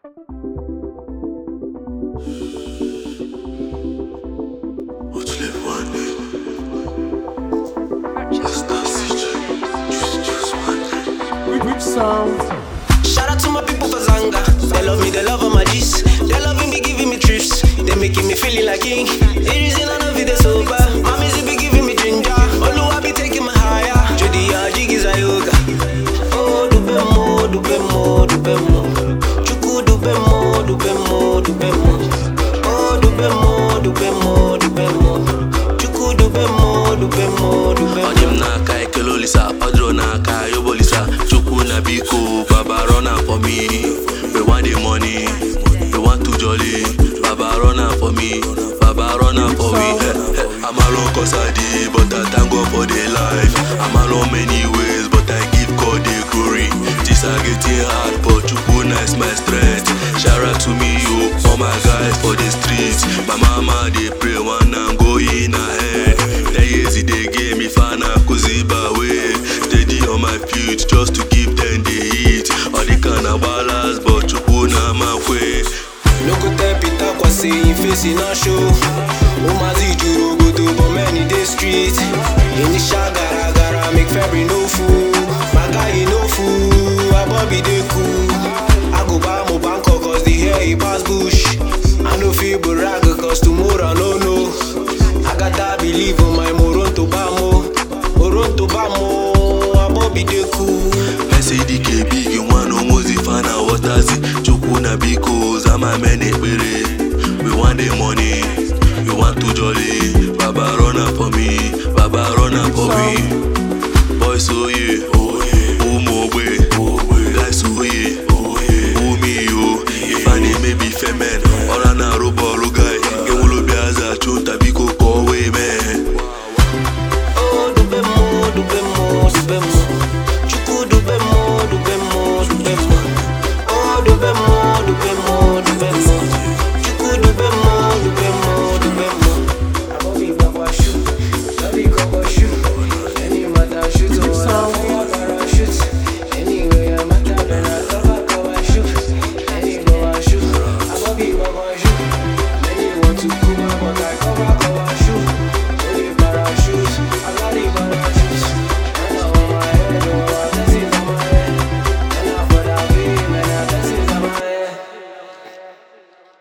Rich sound. Shout out to my people for Zanga. They love me, they love all my G's. They loving me, giving me trips. They making me feeling like king. It is in another video sober. My music be giving me ginger. Olu, I be taking my higher. Judy, uh, jiggies, I yoga. Oh, dubemo, dubemo, dubemo. Chuku, dubemo, dubemo, dubemo. Oh, dubemo, dubemo, dubemo. Chuku, dubemo, dubemo, dubemo. Onye m n'aka ekele olisa ọdụrụ n'aka yobolisa chukwu na biko baba run am for me we want the money we want to jolly baba run am for me baba run am for me Eh, eh. I'm alone cause I dey but I thank God for the life I'm alone many ways but I give God the glory things are getting hard but chukwu na is my strength shout out to me yo all my guys for the streets my mama dey pray one am go in ahead ten years e dey give me fana kuziba way steady on my feet just to give them the heat all the kind of balance but chukwu na my way. No go tell Peter Kwasi him face e no show. Umazi juru obodo but many dey street. Initial gara gara make February no fool. My guy he no fool, Abobi dey cool. I go buy mo Bangkok cause the hair he pass bush. I no fit brag cause tomorrow I no know. I got that believe on my Moronto Bamo. Moronto Bamo, Abobi dey cool. Mesidike big nwana omozi fana wọtazi chukwu na biko zama men ekpere we want the money we want to jolly baba run am for me baba run am for me boys oye ụmụ ogbe